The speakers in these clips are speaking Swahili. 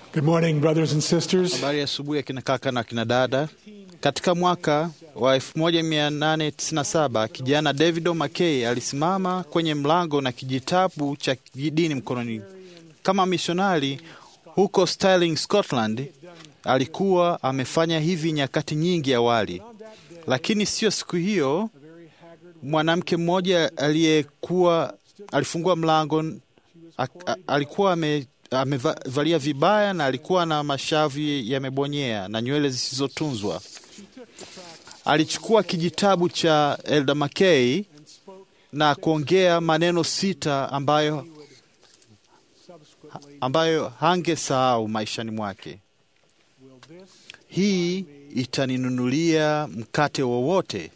Good morning, brothers and sisters. Habari ya asubuhi ya kina kaka na kina dada. Katika mwaka wa 1897 kijana David O'Mackey alisimama kwenye mlango na kijitabu cha dini mkononi kama misionari huko Stirling, Scotland. Alikuwa amefanya hivi nyakati nyingi awali, lakini sio siku hiyo. Mwanamke mmoja aliyekuwa alifungua mlango a, a, alikuwa ame amevalia vibaya na alikuwa na mashavu yamebonyea na nywele zisizotunzwa. Alichukua kijitabu cha Elder Mackay na kuongea maneno sita ambayo, ambayo hangesahau maishani mwake. Hii itaninunulia mkate wowote.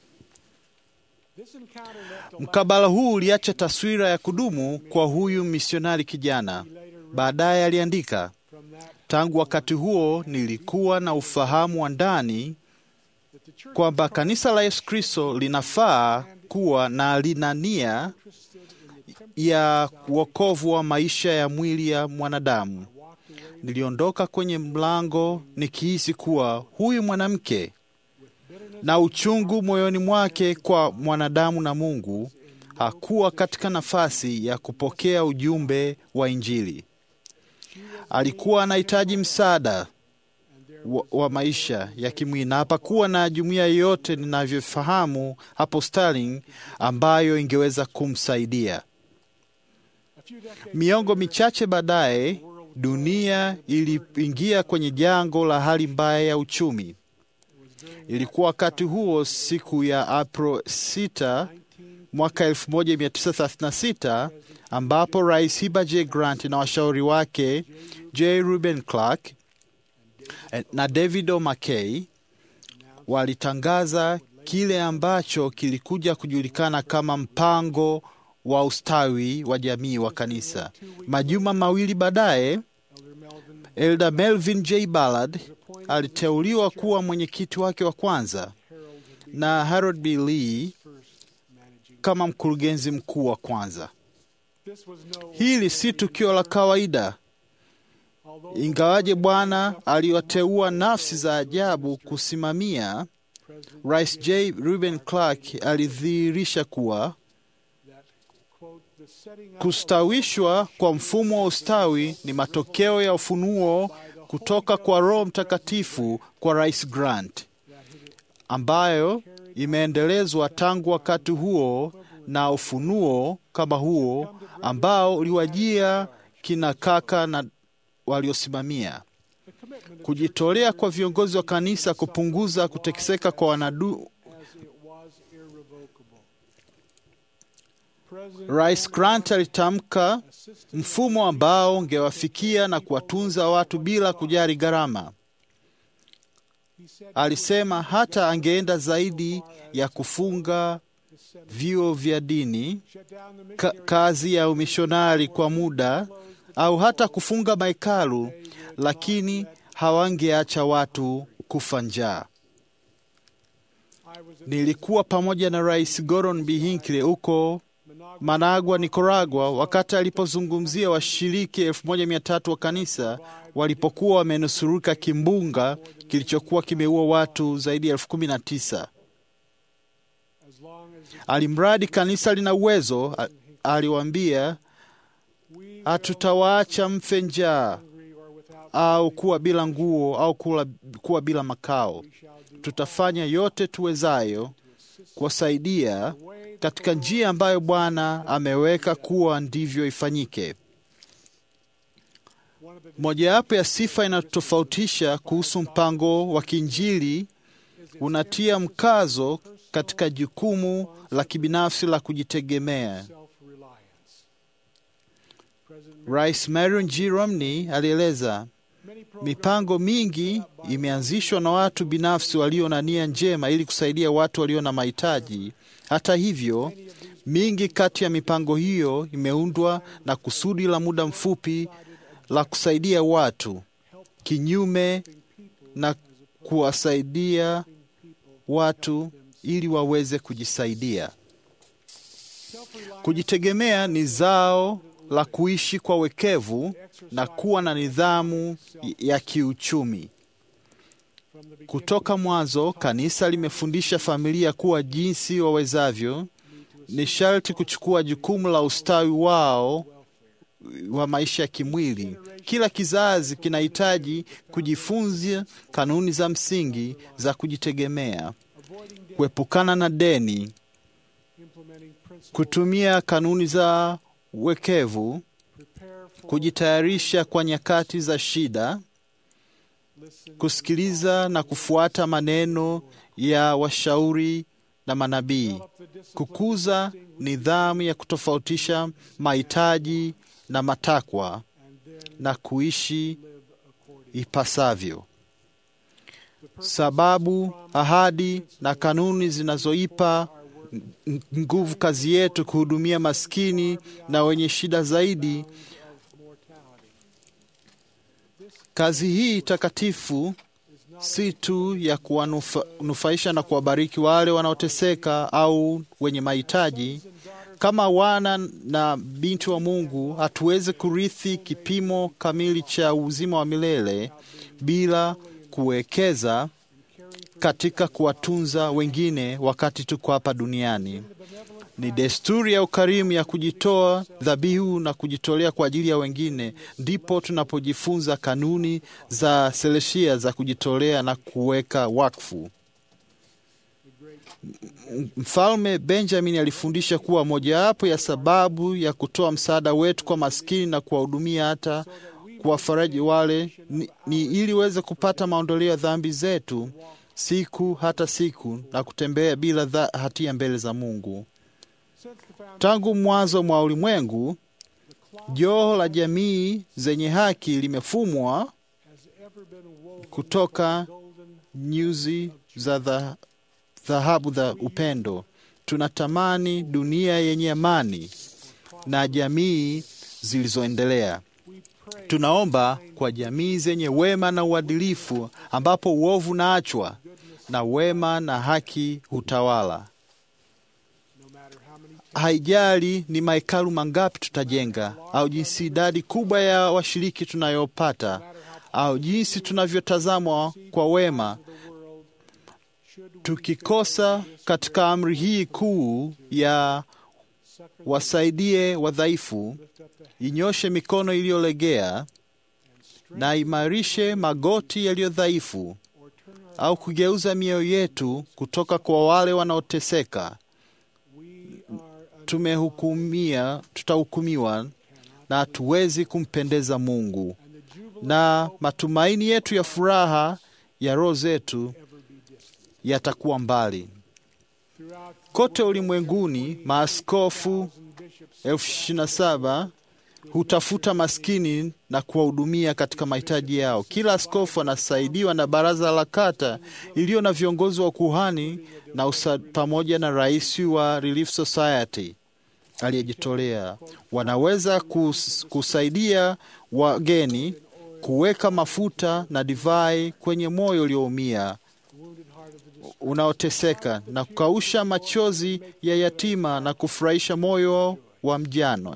Mkabala huu uliacha taswira ya kudumu kwa huyu misionari kijana. Baadaye aliandika, tangu wakati huo nilikuwa na ufahamu wa ndani kwamba kanisa la Yesu Kristo linafaa kuwa na lina nia ya wokovu wa maisha ya mwili ya mwanadamu. Niliondoka kwenye mlango nikihisi kuwa huyu mwanamke na uchungu moyoni mwake kwa mwanadamu na Mungu hakuwa katika nafasi ya kupokea ujumbe wa Injili. Alikuwa anahitaji msaada wa, wa maisha ya kimwili, na hapakuwa na jumuiya yoyote ninavyofahamu hapo Stirling ambayo ingeweza kumsaidia. Miongo michache baadaye, dunia iliingia kwenye jango la hali mbaya ya uchumi. Ilikuwa wakati huo, siku ya April 6 mwaka 1936 ambapo Rais Heber J. Grant na washauri wake J. Reuben Clark na David O'Mackey walitangaza kile ambacho kilikuja kujulikana kama mpango wa ustawi wa jamii wa kanisa. Majuma mawili baadaye, Elder Melvin J. Ballard aliteuliwa kuwa mwenyekiti wake wa kwanza na Harold B. Lee kama mkurugenzi mkuu wa kwanza. Hili si tukio la kawaida, ingawaje Bwana aliwateua nafsi za ajabu kusimamia. Rais J. Reuben Clark alidhihirisha kuwa kustawishwa kwa mfumo wa ustawi ni matokeo ya ufunuo kutoka kwa Roho Mtakatifu kwa Rais Grant, ambayo imeendelezwa tangu wakati huo na ufunuo kama huo ambao uliwajia kina kaka na waliosimamia kujitolea kwa viongozi wa kanisa kupunguza kutekeseka kwa wanadu. Rais Grant alitamka mfumo ambao ungewafikia na kuwatunza watu bila kujali gharama. Alisema hata angeenda zaidi ya kufunga vyuo vya dini, ka, kazi ya umishonari kwa muda au hata kufunga mahekalu, lakini hawangeacha watu kufa njaa. Nilikuwa pamoja na Rais Gordon B. Hinckley huko Managua, Nicaragua, wakati alipozungumzia washiriki elfu moja mia tatu wa kanisa walipokuwa wamenusurika kimbunga kilichokuwa kimeua watu zaidi ya elfu kumi na tisa. Alimradi kanisa lina uwezo, aliwaambia, hatutawaacha mfe njaa au kuwa bila nguo au kuwa, kuwa bila makao. Tutafanya yote tuwezayo kuwasaidia katika njia ambayo Bwana ameweka kuwa ndivyo ifanyike. Mojawapo ya sifa inayotofautisha kuhusu mpango wa kiinjili unatia mkazo katika jukumu la kibinafsi la kujitegemea. Rais Marion G. Romney alieleza, mipango mingi imeanzishwa na watu binafsi walio na nia njema ili kusaidia watu walio na mahitaji. Hata hivyo, mingi kati ya mipango hiyo imeundwa na kusudi la muda mfupi la kusaidia watu, kinyume na kuwasaidia watu ili waweze kujisaidia. Kujitegemea ni zao la kuishi kwa wekevu na kuwa na nidhamu ya kiuchumi. Kutoka mwanzo, kanisa limefundisha familia kuwa jinsi wawezavyo ni sharti kuchukua jukumu la ustawi wao wa maisha ya kimwili. Kila kizazi kinahitaji kujifunza kanuni za msingi za kujitegemea, kuepukana na deni, kutumia kanuni za wekevu, kujitayarisha kwa nyakati za shida, kusikiliza na kufuata maneno ya washauri na manabii, kukuza nidhamu ya kutofautisha mahitaji na matakwa na kuishi ipasavyo. Sababu, ahadi na kanuni zinazoipa nguvu kazi yetu kuhudumia maskini na wenye shida zaidi. Kazi hii takatifu si tu ya kuwanufaisha na kuwabariki wale wanaoteseka au wenye mahitaji. Kama wana na binti wa Mungu, hatuwezi kurithi kipimo kamili cha uzima wa milele bila kuwekeza katika kuwatunza wengine wakati tuko hapa duniani. Ni desturi ya ukarimu ya kujitoa dhabihu na kujitolea kwa ajili ya wengine, ndipo tunapojifunza kanuni za seleshia za kujitolea na kuweka wakfu. Mfalme Benjamin alifundisha kuwa mojawapo ya sababu ya kutoa msaada wetu kwa maskini na kuwahudumia hata kuwafaraji wale ni, ni ili uweze kupata maondoleo ya dhambi zetu siku hata siku na kutembea bila dha, hatia mbele za Mungu. Tangu mwanzo mwa ulimwengu, joho la jamii zenye haki limefumwa kutoka nyuzi za dhahabu za upendo. Tunatamani dunia yenye amani na jamii zilizoendelea. Tunaomba kwa jamii zenye wema na uadilifu, ambapo uovu unaachwa na wema na haki hutawala. Haijali ni mahekalu mangapi tutajenga, au jinsi idadi kubwa ya washiriki tunayopata, au jinsi tunavyotazamwa kwa wema, tukikosa katika amri hii kuu ya wasaidie wadhaifu, inyoshe mikono iliyolegea na imarishe magoti yaliyo dhaifu, au kugeuza mioyo yetu kutoka kwa wale wanaoteseka, tumehukumia, tutahukumiwa na hatuwezi kumpendeza Mungu, na matumaini yetu ya furaha ya roho zetu yatakuwa mbali. Kote ulimwenguni maaskofu elfu ishirini na saba hutafuta maskini na kuwahudumia katika mahitaji yao. Kila askofu anasaidiwa na baraza la kata iliyo na viongozi wa kuhani na usa, pamoja na rais wa Relief Society aliyejitolea. Wanaweza kus, kusaidia wageni kuweka mafuta na divai kwenye moyo ulioumia unaoteseka na kukausha machozi ya yatima na kufurahisha moyo wa mjane.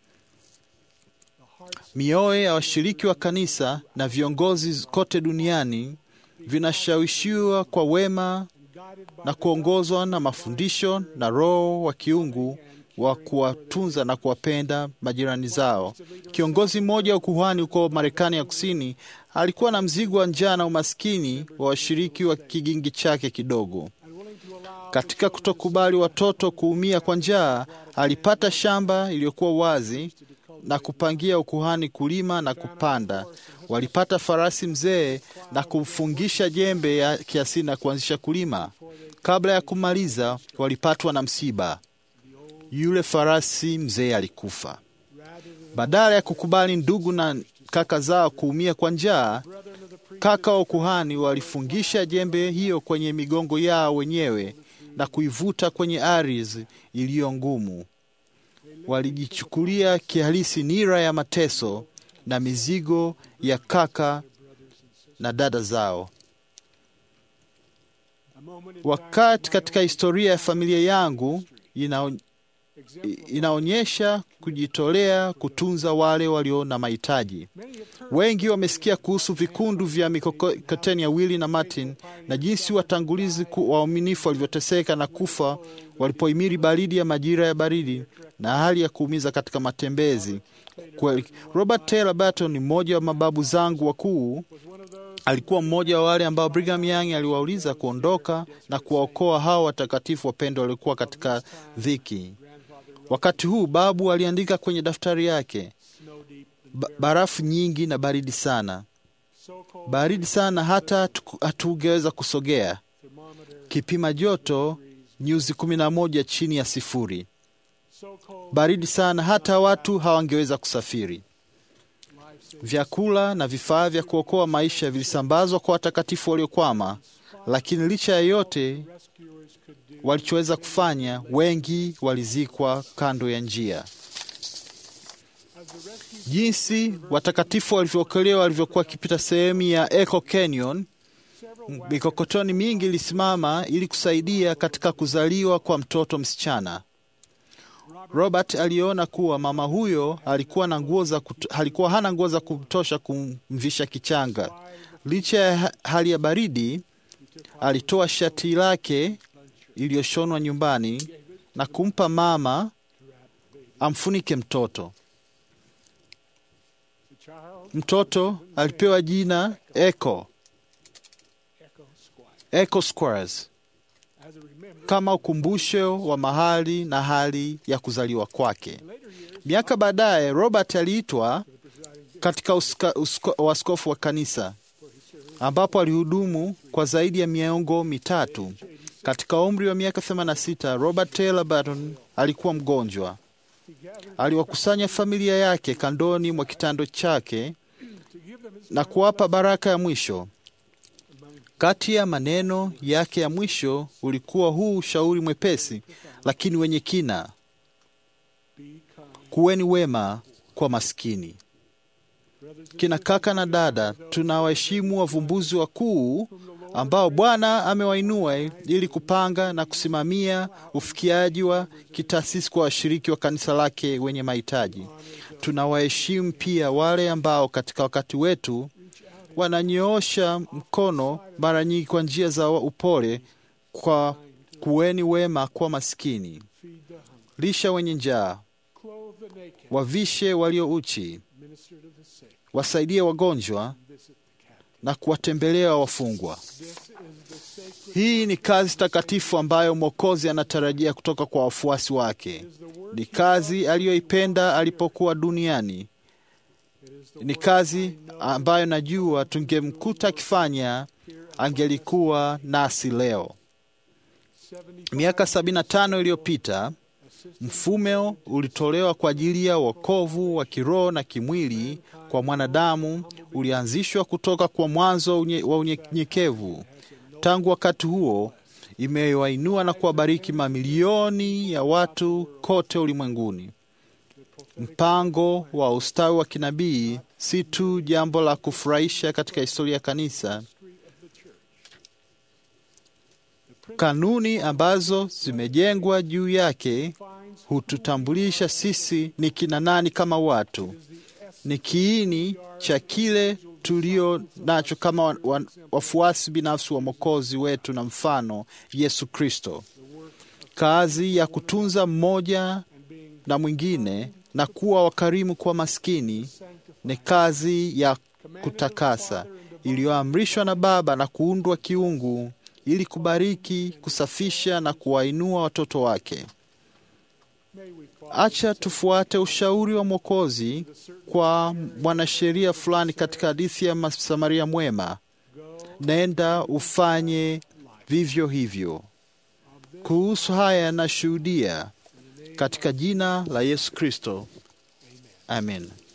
Mioyo ya washiriki wa kanisa na viongozi kote duniani vinashawishiwa kwa wema na kuongozwa na mafundisho na Roho wa kiungu wa kuwatunza na kuwapenda majirani zao. Kiongozi mmoja wa kuhani huko Marekani ya Kusini alikuwa na mzigo wa njaa na umaskini wa washiriki wa kigingi chake kidogo. Katika kutokubali watoto kuumia kwa njaa, alipata shamba iliyokuwa wazi na kupangia ukuhani kulima na kupanda. Walipata farasi mzee na kumfungisha jembe ya kiasili na kuanzisha kulima. Kabla ya kumaliza, walipatwa na msiba. Yule farasi mzee alikufa. Badala ya kukubali ndugu na kaka zao kuumia kwa njaa, kaka wa kuhani walifungisha jembe hiyo kwenye migongo yao wenyewe na kuivuta kwenye ardhi iliyo ngumu. Walijichukulia kihalisi nira ya mateso na mizigo ya kaka na dada zao. Wakati katika historia ya familia yangu ina i- inaonyesha kujitolea kutunza wale walio na mahitaji. Wengi wamesikia kuhusu vikundu vya mikokoteni ya Willie na Martin na jinsi watangulizi ku- waaminifu walivyoteseka na kufa walipohimili baridi ya majira ya baridi na hali ya kuumiza katika matembezi. Kweli, Robert Taylor Barton ni mmoja wa mababu zangu wakuu. Alikuwa mmoja wa wale ambao Brigham Young aliwauliza kuondoka na kuwaokoa hao watakatifu wapendwa waliokuwa katika dhiki. Wakati huu babu aliandika kwenye daftari yake, ba barafu nyingi na baridi sana, baridi sana hata hatu- hatungeweza kusogea, kipima joto nyuzi kumi na moja chini ya sifuri, baridi sana hata watu hawangeweza kusafiri. Vyakula na vifaa vya kuokoa maisha vilisambazwa kwa watakatifu waliokwama, lakini licha ya yote walichoweza kufanya, wengi walizikwa kando ya njia. Jinsi watakatifu walivyookolewa walivyokuwa wakipita sehemu ya Echo Canyon, mikokotoni mingi ilisimama ili kusaidia katika kuzaliwa kwa mtoto msichana. Robert aliona kuwa mama huyo alikuwa na nguo za kuto, alikuwa hana nguo za kutosha kumvisha kichanga. Licha ya ha- hali ya baridi, alitoa shati lake iliyoshonwa nyumbani na kumpa mama amfunike mtoto. Mtoto alipewa jina Echo, Echo Squares kama ukumbusho wa mahali na hali ya kuzaliwa kwake. Miaka baadaye, Robert aliitwa katika uska- usko- uaskofu wa kanisa ambapo alihudumu kwa zaidi ya miongo mitatu. Katika umri wa miaka 86, Robert Taylor Barton alikuwa mgonjwa. Aliwakusanya familia yake kandoni mwa kitando chake na kuwapa baraka ya mwisho. Kati ya maneno yake ya mwisho ulikuwa huu ushauri mwepesi lakini wenye kina: kuweni wema kwa maskini. Kina kaka na dada, tunawaheshimu wavumbuzi wakuu ambao Bwana amewainua ili kupanga na kusimamia ufikiaji wa kitaasisi kwa washiriki wa kanisa lake wenye mahitaji. Tunawaheshimu pia wale ambao katika wakati wetu wananyoosha mkono mara nyingi kwa njia za upole, kwa kuweni wema kwa maskini, lisha wenye njaa, wavishe walio uchi, wasaidie wagonjwa na kuwatembelea wafungwa. Hii ni kazi takatifu ambayo Mwokozi anatarajia kutoka kwa wafuasi wake. Ni kazi aliyoipenda alipokuwa duniani. Ni kazi ambayo najua tungemkuta akifanya, angelikuwa nasi leo. Miaka 75 iliyopita mfumo ulitolewa kwa ajili ya wokovu wa kiroho na kimwili kwa mwanadamu, ulianzishwa kutoka kwa mwanzo unye, wa unyenyekevu. Tangu wakati huo imewainua na kuwabariki mamilioni ya watu kote ulimwenguni. Mpango wa ustawi wa kinabii si tu jambo la kufurahisha katika historia ya kanisa. Kanuni ambazo zimejengwa juu yake hututambulisha sisi ni kina nani kama watu. Ni kiini cha kile tulio nacho kama wa- wa- wafuasi binafsi wa Mwokozi wetu na mfano Yesu Kristo. Kazi ya kutunza mmoja na mwingine na kuwa wakarimu kwa maskini ni kazi ya kutakasa iliyoamrishwa na Baba na kuundwa kiungu ili kubariki, kusafisha na kuwainua watoto wake. Acha tufuate ushauri wa Mwokozi kwa mwanasheria fulani katika hadithi ya Msamaria mwema, nenda ufanye vivyo hivyo. Kuhusu haya nashuhudia katika jina la Yesu Kristo, amen.